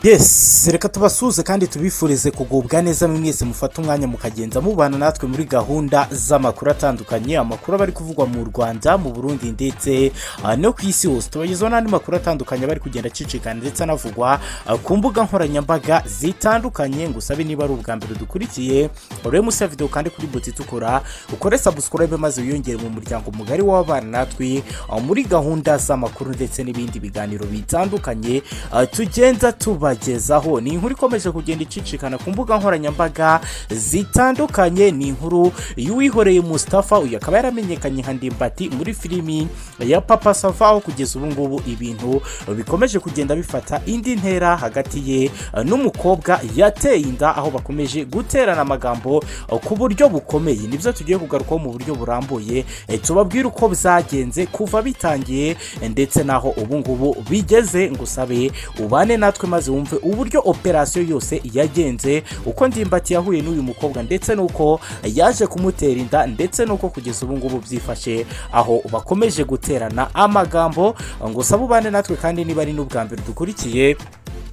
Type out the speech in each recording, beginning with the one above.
yesi reka tubasuhuze kandi tubifurize kugubwa neza mwese mufate umwanya mukagenza mubana natwe muri gahunda z'amakuru atandukanye amakuru aba ari kuvugwa mu rwanda mu burundi ndetse ah, no ku isi hose tubagezaho n'andi makuru atandukanye aba ari kugenda acicikana ndetse anavugwa ah, ku mbuga nkoranyambaga zitandukanye ngusabe niba ari ubwa mbere dukurikiye urebe munsi ya videwo kandi kuri buti itukura ukore sabusikorobe maze wiyongere mu muryango mugari w'abana natwe ah, muri gahunda z'amakuru ndetse n'ibindi biganiro bitandukanye ah, tugenda tubagezaho ni inkuru ikomeje kugenda icicikana ku mbuga nkoranyambaga zitandukanye ni inkuru y'uwihoreye Mustafa uyu akaba yaramenyekanye nka ndimbati muri filimi ya papa sava aho kugeza ubu ngubu ibintu bikomeje kugenda bifata indi ntera hagati ye eh, n'umukobwa yateye inda aho bakomeje guterana amagambo eh, ku buryo bukomeye nibyo tugiye kugarukaho mu buryo burambuye eh, tubabwire uko byagenze kuva bitangiye eh, ndetse n'aho ubu ngubu bigeze ngusabe ubane natwe maze wumve uburyo operasiyo yose yagenze uko ndimbati yahuye n'uyu mukobwa ndetse n'uko yaje kumutera inda ndetse n'uko kugeza ubu ngubu byifashe aho bakomeje guterana amagambo ngo sabe ubane natwe kandi niba ari n'ubwa mbere dukurikiye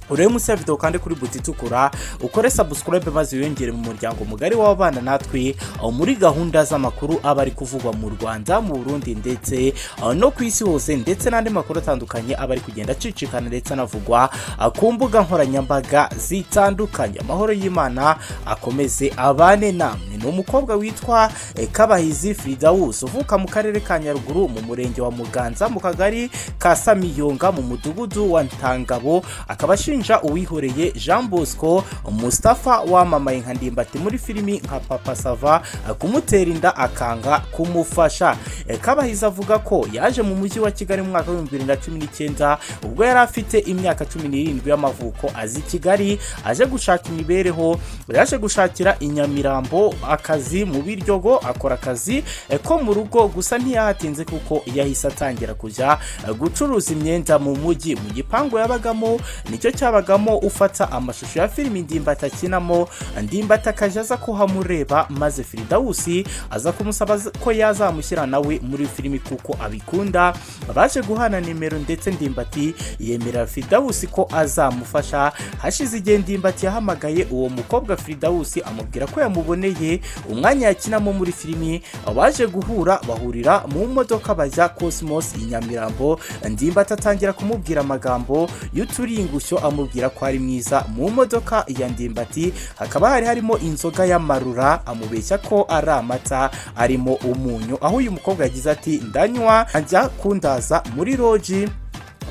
urebe munsi ya videwo kandi kuri buti itukura ukore sabusikorobe maze wiyongere mu muryango mugari w'abana natwe aho muri gahunda z'amakuru aba ari kuvugwa mu rwanda mu burundi ndetse aho no ku isi hose ndetse n'andi makuru atandukanye aba ari kugenda acicikana ndetse anavugwa ah, ku mbuga nkoranyambaga zitandukanye amahoro y'imana akomeze abane namwe ni umukobwa witwa eh, kabahizi fridawusi uvuka mu karere ka nyaruguru mu murenge wa muganza mu kagari ka samiyonga mu mudugudu wa ntangabo akaba ashinzwe ashinja uwihoreye jean bosco mustafa wamamaye nka ndimbati muri filimi nka papa sava kumutera inda akanga kumufasha E, kabahizi avuga ko yaje mu mujyi wa kigali mu mwaka w'ibihumbi bibiri na cumi n'icyenda ubwo yari afite imyaka cumi n'irindwi y'amavuko azi kigali aje gushaka imibereho yaje gushakira inyamirambo akazi mu biryogo akora akazi e, ko mu rugo gusa ntiyahatinze kuko yahise atangira kujya e, gucuruza imyenda mu mujyi mu gipangu yabagamo nicyo cyabagamo ufata amashusho ya filimi ndimbati akinamo ndimbati akajya aza kuhamureba maze firidawusi aza kumusaba ko yazamushyira nawe muri filimi kuko abikunda baje guhana nimero ndetse ndimbati yemera firidawusi ko azamufasha hashize igihe ndimbati yahamagaye uwo mukobwa firidawusi amubwira ko yamuboneye umwanya yakinamo muri filimi baje guhura bahurira mu modoka bajya cosmos i nyamirambo ndimbati atangira kumubwira amagambo y'uturingushyo amubwira ko ari mwiza mu modoka ya ndimbati hakaba hari harimo inzoga y'amarura amubeshya ko ari amata arimo umunyu aho uyu mukobwa yagize ati ndanywa ajya kundaza muri roji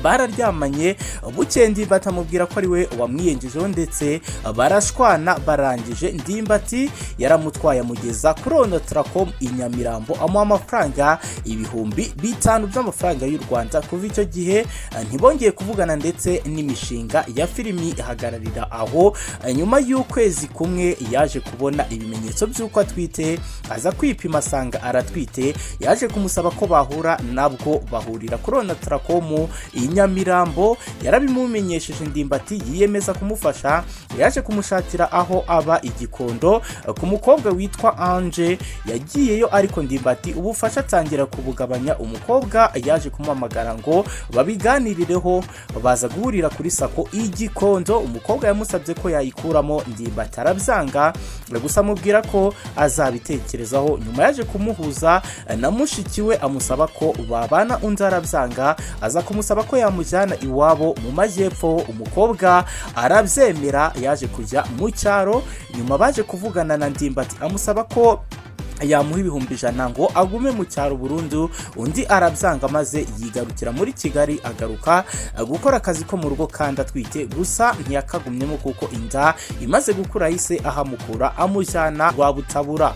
bararyamanye buke ndimbati amubwira ko ari we wamwiyengejeho ndetse barashwana barangije ndimbati yaramutwaye amugeza kuri onotaracom i nyamirambo amuha amafaranga ibihumbi bitanu by'amafaranga y'u rwanda kuva icyo gihe ntibongeye kuvugana ndetse n'imishinga ya filimi ihagararira aho nyuma y'ukwezi kumwe yaje kubona ibimenyetso by'uko atwite aza kwipima asanga aratwite yaje kumusaba ko bahura nabwo bahurira kuri onotaracom iyi nyamirambo yarabimumenyesheje ndimbati yiyemeza kumufasha yaje kumushakira aho aba igikondo ku mukobwa witwa anje yagiyeyo ariko ndimbati ubufasha atangira kubugabanya umukobwa yaje kumuhamagara ngo babiganirireho baza guhurira kuri sako igikondo umukobwa yamusabye ko yayikuramo ndimbati arabyanga gusa amubwira ko azabitekerezaho nyuma yaje kumuhuza na mushiki we amusaba ko babana undi arabyanga aza kumusaba ko yamujyana iwabo mu majyepfo umukobwa arabyemera yaje kujya mu cyaro nyuma baje kuvugana na ndimbati amusaba ko yamuha ibihumbi ijana ngo agume mu cyaro burundu undi arabyanga maze yigarukira muri kigali agaruka gukora akazi ko mu rugo kandi atwite gusa ntiyakagumyemo kuko inda imaze gukura ahise ahamukura amujyana rwabutabura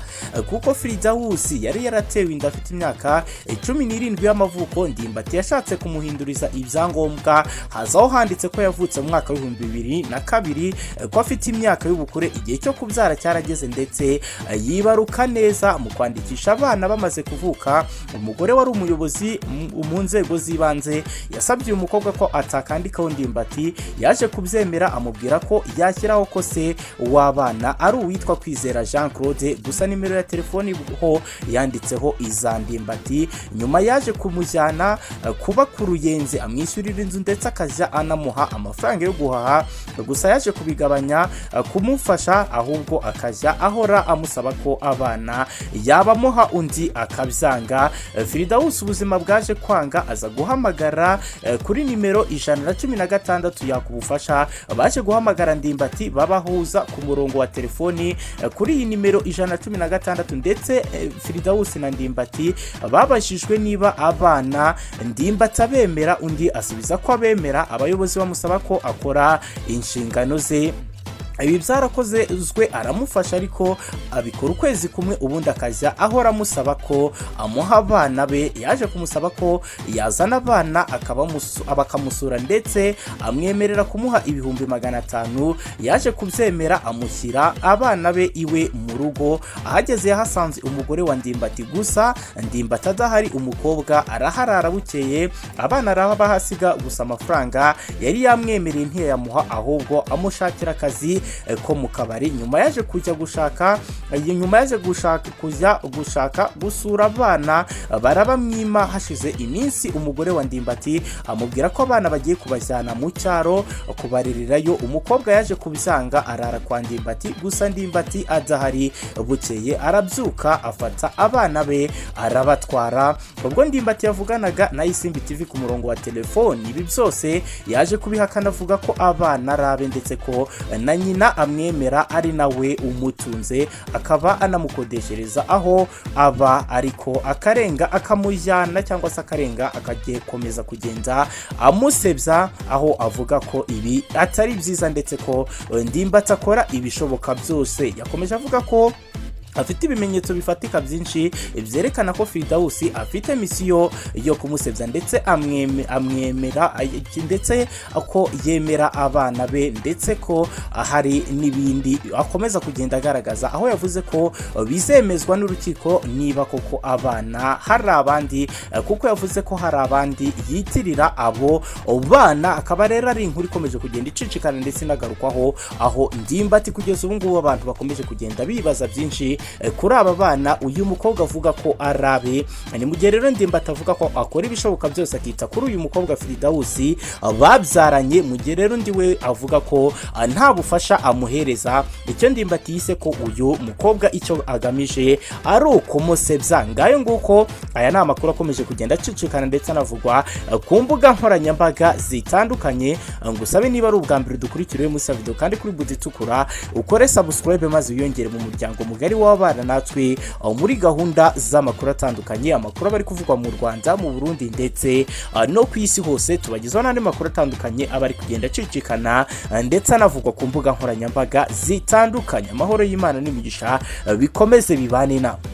kuko firidawusi yari yaratewe inda afite imyaka cumi n'irindwi y'amavuko ndimbati yashatse kumuhinduriza ibyangombwa hazaho handitse ko yavutse mu mwaka w'ibihumbi bibiri na kabiri ko afite imyaka y'ubukure igihe cyo kubyara cyarageze ndetse yibaruka neza gufasha mu kwandikisha abana bamaze kuvuka umugore wari umuyobozi mu- mu nzego z'ibanze yasabye uyu mukobwa ko atakandikaho ndimbati yaje kubyemera amubwira ko yashyiraho ko se w'abana ari uwitwa kwizera jean claude gusa nimero ya telefoni ho yanditseho iza ndimbati nyuma yaje kumujyana eh, kuba ku ruyenzi amwishyurira inzu ndetse akajya anamuha amafaranga yo guhaha gusa yaje kubigabanya eh, kumufasha ahubwo akajya ahora amusaba ko abana yabamuha undi akabyanga Eh, firidawusi ubuzima bwaje kwanga aza guhamagara eh, kuri nimero ijana na cumi na gatandatu yakubufasha baje guhamagara ndimbati babahuza ku murongo wa telefoni eh, kuri iyi nimero ijana na cumi na gatandatu ndetse eh, firidawusi na ndimbati babajijwe niba abana ndimbati abemera undi asubiza ko abemera abayobozi bamusaba ko akora inshingano ze ibi byarakoze uzwe aramufasha ariko abikora ukwezi kumwe ubundi akajya ahora amusaba ko amuha abana be yaje kumusaba ko yazana abana akabamusu- bakamusura ndetse amwemerera kumuha ibihumbi magana atanu yaje kubyemera amushyira abana be iwe mu rugo ahageze yahasanze umugore wa ndimbati gusa ndimbati adahari umukobwa araharara bukeye abana arabahasiga gusa amafaranga yari yamwemereye ntiyayamuha ahubwo amushakira akazi eh, ko mu kabari nyuma yaje kujya gushaka eh, nyuma yaje gushaka kujya gushaka gusura abana eh, barabamwima hashize iminsi umugore wa ndimbati amubwira ko abana bagiye kubajyana mu cyaro eh, kubarererayo umukobwa yaje kubyanga arara kwa ndimbati gusa ndimbati adahari bukeye arabyuka afata abana be arabatwara ubwo ndimbati yavuganaga na isimbi tv ku murongo wa telefoni ibi byose yaje kubihakana avuga ko abana ari abe ndetse ko na nyina amwemera ari nawe umutunze akaba anamukodeshereza aho aba ariko akarenga akamujyana cyangwa se akarenga akagikomeza kugenda amusebya aho avuga ko ibi atari byiza ndetse ko eh, ndimbati akora ibishoboka byose yakomeje avuga ko afite ibimenyetso bifatika byinshi byerekana ko Firidausi afite misiyo yo kumusebya ndetse amweme- amwemera ay- ndetse ko yemera abana be ndetse ko hari n'ibindi akomeza kugenda agaragaza aho yavuze ko bizemezwa n'urukiko niba koko abana hari abandi eh, kuko yavuze ko hari abandi yitirira abo bana akaba rero ari inkuru ikomeje kugenda icicikana ndetse inagarukwaho aho ndimbati kugeza ubu ngubu abantu bakomeje kugenda bibaza byinshi eh, kuri aba bana uyu mukobwa avuga ko ari abe ni mu gihe rero ndimbati avuga ko akora ibishoboka byose akita kuri uyu mukobwa firidawusi eh, babyaranye mu gihe rero undi we avuga ko ah, nta bufasha amuhereza icyo ndimbati yise ko uyu mukobwa icyo agamije ari ukumusebya ngayo nguko aya ni amakuru akomeje kugenda acicikana ndetse anavugwa eh, ku mbuga nkoranyambaga zitandukanye Eh, ngusabe niba ari ubwa mbere dukurikiriye muri esa video kandi kuri budi itukura ukore subscribe maze wiyongere mu muryango mugari w'abana natwe eh, muri gahunda z'amakuru atandukanye amakuru aba ari kuvugwa mu rwanda mu burundi ndetse eh, no ku isi hose tubagezaho n'andi makuru atandukanye aba ari kugenda acicikana eh, ndetse anavugwa ku mbuga nkoranyambaga zitandukanye amahoro y'imana n'imigisha eh, bikomeze bibane nawe